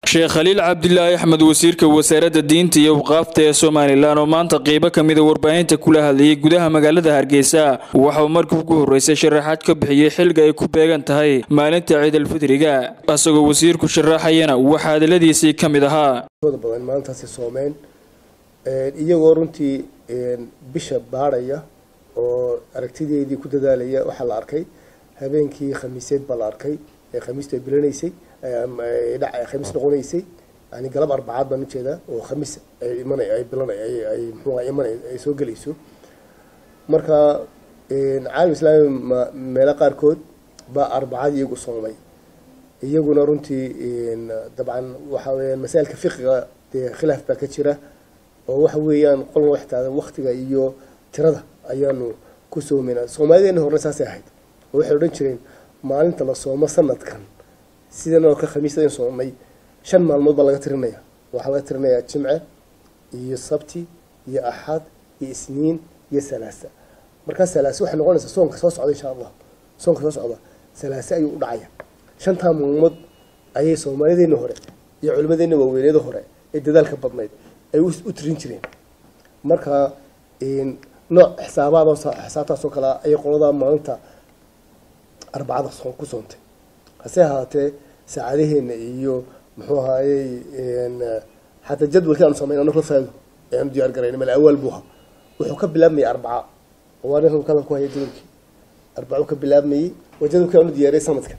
sheekh khaliil cabdilaahi axmed wasiirka wasaaradda diinta iyo waqaafta ee somalilan oo maanta qeybo ka mida warbaahinta kula hadlayay gudaha magaalada hargeysa waxauu markii ugu horreysay sharaxaad ka bixiyey xilga ay ku beegan tahay maalinta ciidalfidriga isagoo wasiirku sharaxayana waxaa hadaladiisii ka mid ahaa badan maalintaasi soomeen iyagoo runtii bisha baadhaya oo aragtideedii ku dadaalaya waxaa la arkay habeenkii khamiiseed baa la arkay ee khamiistu ay bilanaysay khamiis noqonaysay yani galab arbacaad baan ujeedaa oo khamiis ay iman ay bilan ay mxua iman ay soo gelayso marka caalam islaami meelo qaarkood baa arbacad iyagu soomay iyaguna runtii dabcan waxa weyaan masaa'ilka fiqiga dee khilaaf baa ka jira oo waxa weeyaan qolna waxtaada waktiga iyo tirada ayaanu ku soomayna soomaalideena horna saasay ahayd oo waxay odhan jireen maalinta la soomo sanadkan sidan oo ka khamiisdayn soomay shan maalmood baa laga tirinaya waxaa laga tirinayaa jimce iyo sabti iyo axad iyo isniin iyo salaasa markaa salaase waxay noqonaysaa soonka soo socda insha allah soonka soo socda salaase ayuu u dhacaya shantaa maalmood ayay soomaalideena hore iyo culimadeena waaweyneeda hore ee dadaalka badnayd ay u tirin jireen marka nooc xisaabaad xisaabtaasoo kale ayay qoladaa maalinta arbacada ku soontay hase ahaatee saacadaheena iyo muxuu ahaayey xataa jadwalkii aanu samayn anagla faado ee aanu diyaar garayn mal awaal buuha wuxuu ka bilaabmayay arbaca waa nin kadan ku haya jadwalkii arbacu ka bilaabmayey waa jadwalkii aanu diyaariyay sanadkan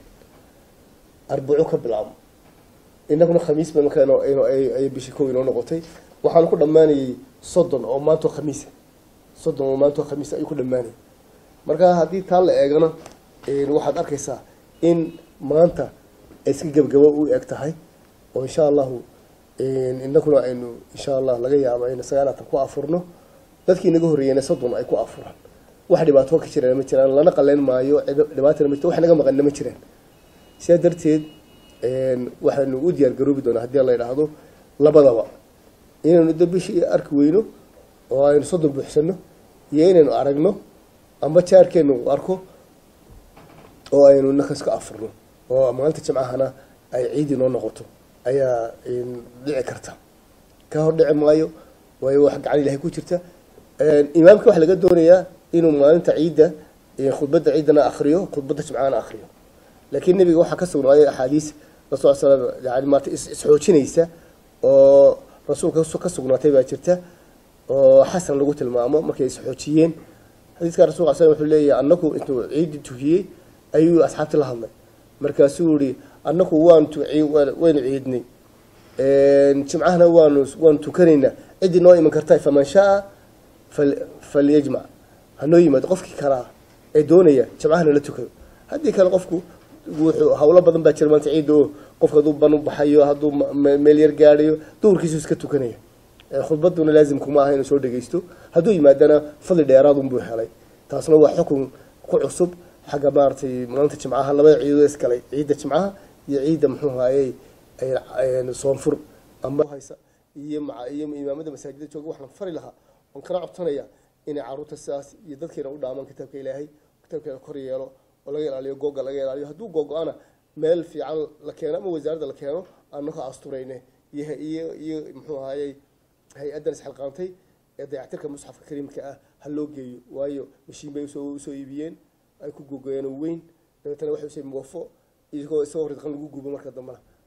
arbacu ka bilaabmo inaguna khamiis ba marka ay bishii kow inoo noqotay waxaanu ku dhammaanayay soddon oo maantoo khamiisa soddon oo maantoo khamiisa ayuu ku dhammaanayay marka haddii taa la eegana waxaad arkaysaa in maanta ay iska gebgabo u eg tahay oo insha allahu inaguna aynu insha allah laga yaabo aynu sagaalaatan ku afurno dadkii inaga horreeyeyna soddon ay ku afuraan wax dhibaato ka jiraan ma jiraan lana qaleyn maayo dhibaatana ma jirto wax naga maqanna ma jiraan sidaa darteed waxaanu u diyaar garoobi doonaa haddii la idhaahdo labadaba inaynu da bishii arki weyno oo aynu soddon buuxsano iyo inaynu aragno amba jaarkeenu arko oo aynu nakas ka afurno oo maalinta jimcahana ay ciid inoo noqoto ayaa dhici karta ka hor dhici maayo waayo wax gacan ilahay ku jirta imaamka waxaa laga doonayaa inuu maalinta ciidda khudbadda ciiddana akriyo khudbadda jimcahana akriyo laakiin nebiga waxaa ka sugnaaday axaadiis rasul slam yani maarta isxoojinaysa oo rasuulka ka sugnaatay baa jirta oo xasan lagu tilmaamo markay isxoojiyeen xadiiska rasulka sl wuxuu leeyahay anaku intuu ciiddi tukiyey ayuu asxaabti la hadlay markaasuu yihi anaku waanu waynu ciidnay jimcahana waanu waanu tukanaynaa ciddii noo iman karta faman shaa falyajmac hanoo yimaado qofkii kalaa ee doonaya jimcahana la tukayo haddii kale qofku wuxuu hawlo badan baa jira maanta ciidda oo qofka hadduu ban u baxayo hadduu meel yar gaadhayo duhurkiisu iska tukanaya khudbaduna laazimkuma aha inuu soo dhegeysto hadduu yimaadana fadli dheeraadunbuu helay taasna waa xukun ku cusub xagga maaratay maalinta jimcaha labada ciidood isgalay ciidda jimcaha iyo ciidda muxuu haayey soonfur amba haysa iyo iyo imaamada masaajida jooga waxaan fari lahaa oon kana codsanaya inay caruurta sidaas iyo dadkeena u dhaamaan kitaabka ilaahay kitaabkeena kor yeelo oo laga ilaaliyo googa laga ilaaliyo hadduu googo-ana meel fiican la keeno ama wasaaradda la keeno aanaka asturayne iyo iyo iyo muxuu ahaayey hay-addan isxilqaantay ee dayactirka musxafka kariimka ah ha loo geeyo waayo mashiin bay usoo usoo iibiyeen ay ku gogoyeen oo weyn dabeetana waxay usay muwafo isagoo isagoo ridqan lagu gubo marka dambena